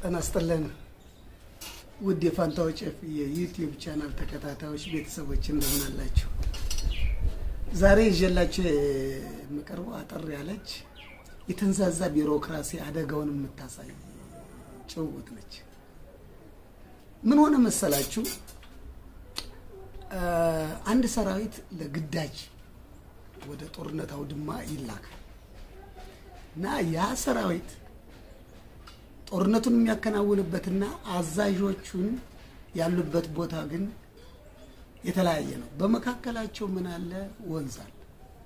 ጤና ይስጥልን ውድ የፋንታው ጨፍ የዩቲዩብ ቻናል ተከታታዮች ቤተሰቦች እንደምን አላችሁ? ዛሬ ይዤላችሁ የምቀርበው አጠር ያለች የተንዛዛ ቢሮክራሲ አደጋውን የምታሳይ ጭውውት ነች። ምን ሆነ መሰላችሁ? አንድ ሰራዊት ለግዳጅ ወደ ጦርነት አውድማ ይላካል እና ያ ሰራዊት ጦርነቱን የሚያከናውንበትና አዛዦቹን ያሉበት ቦታ ግን የተለያየ ነው። በመካከላቸው ምን አለ? ወንዝ አለ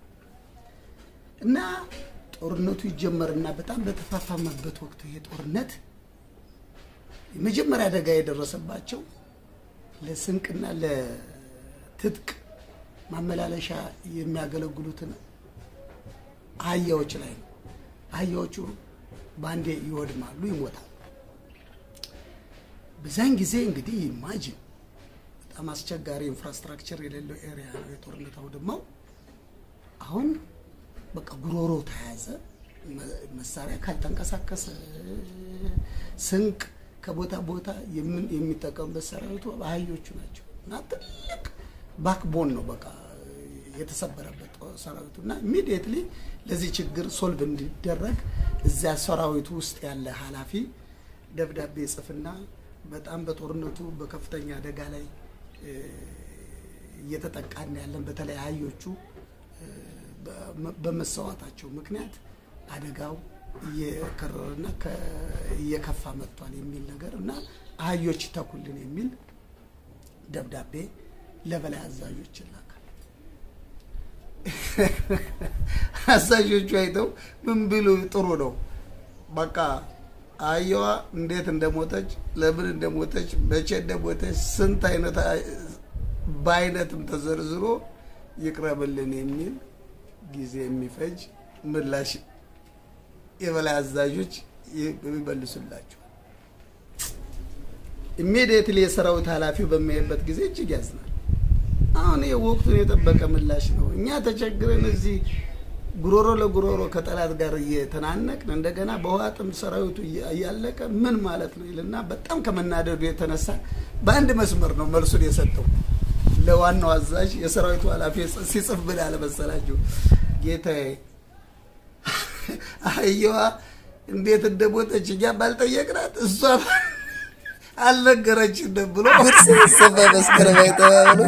እና ጦርነቱ ይጀመርና በጣም በተፋፋመበት ወቅት ይሄ ጦርነት የመጀመሪያ አደጋ የደረሰባቸው ለስንቅና ለትጥቅ ማመላለሻ የሚያገለግሉትን አህያዎች ላይ ነው። አህያዎቹ በአንዴ ይወድማሉ፣ ይሞታል። በዛን ጊዜ እንግዲህ ኢማጂን በጣም አስቸጋሪ ኢንፍራስትራክቸር የሌለው ኤሪያ ነው የጦርነት አውድማው። አሁን በቃ ጉሮሮ ተያዘ። መሳሪያ ካልተንቀሳቀሰ ስንቅ ከቦታ ቦታ የሚጠቀሙበት ሰራዊቱ አህዮቹ ናቸው እና ትልቅ ባክቦን ነው በቃ የተሰበረበት ሰራዊቱ እና ኢሚዲየትሊ ለዚህ ችግር ሶልቭ እንዲደረግ እዚያ ሰራዊቱ ውስጥ ያለ ኃላፊ ደብዳቤ ጽፍና በጣም በጦርነቱ በከፍተኛ አደጋ ላይ እየተጠቃን ያለን በተለይ አህዮቹ በመሰዋታቸው ምክንያት አደጋው እየከረረና እየከፋ መጥቷል የሚል ነገር እና አህዮች ይተኩልን የሚል ደብዳቤ ለበላይ አዛዦች ይላካል። አዛዦቹ አይተው ምን ቢሉ ጥሩ ነው፣ በቃ አህያዋ እንዴት እንደሞተች፣ ለምን እንደሞተች፣ መቼ እንደሞተች ስንት አይነት በአይነትም ተዘርዝሮ ይቅረብልን የሚል ጊዜ የሚፈጅ ምላሽ የበላይ አዛዦች ይመልሱላቸው። ኢሚዲየትሊ የሰራዊት ኃላፊው በሚያይበት ጊዜ እጅግ ያዝናል። አሁን ይህ ወቅቱን የጠበቀ ምላሽ ነው። እኛ ተቸግረን እዚህ ጉሮሮ ለጉሮሮ ከጠላት ጋር እየተናነቅን እንደገና በውሃ ጥም ሰራዊቱ እያለቀ ምን ማለት ነው ይልና በጣም ከመናደዱ የተነሳ በአንድ መስመር ነው መልሱን የሰጠው ለዋናው አዛዥ። የሰራዊቱ ኃላፊ ሲጽፍ ምን አለ መሰላችሁ? ጌታዬ አህያዋ እንዴት እንደሞተች እኛ ባልጠየቅናት እሷ አልነገረችንም ብሎ ሰባ መስከረም አይተባብሎ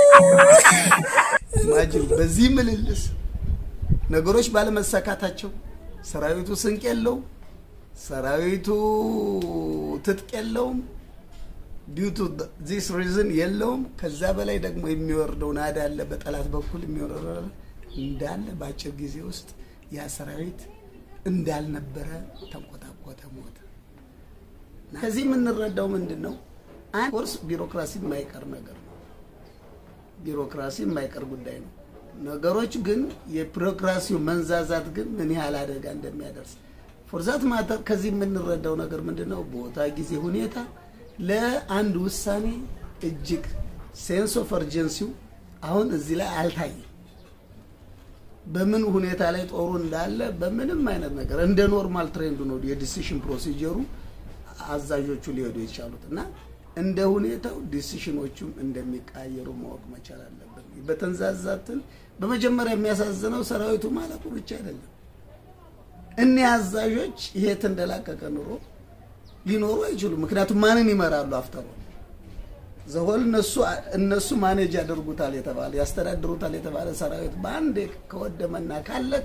ማጅን በዚህ ምልልስ ነገሮች ባለመሳካታቸው ሰራዊቱ ስንቅ የለውም፣ ሰራዊቱ ትጥቅ የለውም፣ ዲዩ ቱ ዚስ ሪዝን የለውም። ከዛ በላይ ደግሞ የሚወርደው ናዳ አለ፣ በጠላት በኩል የሚወረደ እንዳለ በአጭር ጊዜ ውስጥ ያ ሰራዊት እንዳልነበረ ተንቆጣቆጠ፣ ሞተ። ከዚህ የምንረዳው ምንድን ነው? አንድ ኮርስ ቢሮክራሲ የማይቀር ነገር ነው። ቢሮክራሲ የማይቀር ጉዳይ ነው። ነገሮች ግን የቢሮክራሲው መንዛዛት ግን ምን ያህል አደጋ እንደሚያደርስ ፎርዛት ማተር ከዚህ የምንረዳው ነገር ምንድን ነው? ቦታ፣ ጊዜ፣ ሁኔታ ለአንድ ውሳኔ እጅግ ሴንስ ኦፍ እርጀንሲው አሁን እዚህ ላይ አልታየም። በምን ሁኔታ ላይ ጦሩ እንዳለ በምንም አይነት ነገር እንደ ኖርማል ትሬንድ ነው የዲሲሽን ፕሮሲጀሩ አዛዦቹ ሊሄዱ የቻሉት እና እንደ ሁኔታው ዲሲሽኖቹም እንደሚቃየሩ ማወቅ መቻል አለብን። በተንዛዛትን በመጀመሪያ የሚያሳዝነው ሰራዊቱ ማለቁ ብቻ አይደለም። እኒህ አዛዦች ይሄ ተንደላቀቀ ኑሮ ሊኖሩ አይችሉም። ምክንያቱም ማንን ይመራሉ? አፍተሮ ዘሆል እነሱ እነሱ ማኔጅ ያደርጉታል የተባለ ያስተዳድሩታል የተባለ ሰራዊት በአንዴ ከወደመና ካለቀ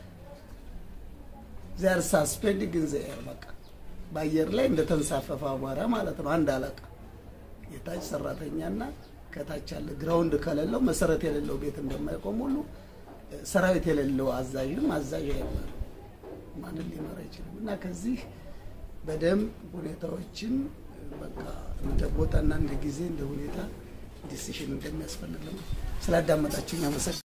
ዚያር ሳስፔንዲንግ ኢን ዘ ኤር በቃ በአየር ላይ እንደተንሳፈፈ አቧራ ማለት ነው። አንድ አለቃ የታች ሰራተኛና ከታች ያለ ግራውንድ ከሌለው መሰረት የሌለው ቤት እንደማይቆም ሁሉ ሰራዊት የሌለው አዛዥም አዛዥ አይመራም። ማንን ሊመራ አይችልም። እና ከዚህ በደንብ ሁኔታዎችን በቃ እንደ ቦታና እንደ ጊዜ እንደ ሁኔታ ዲሲሽን እንደሚያስፈልግ ነው። ስላዳመጣችሁኝ አመሰግናለሁ።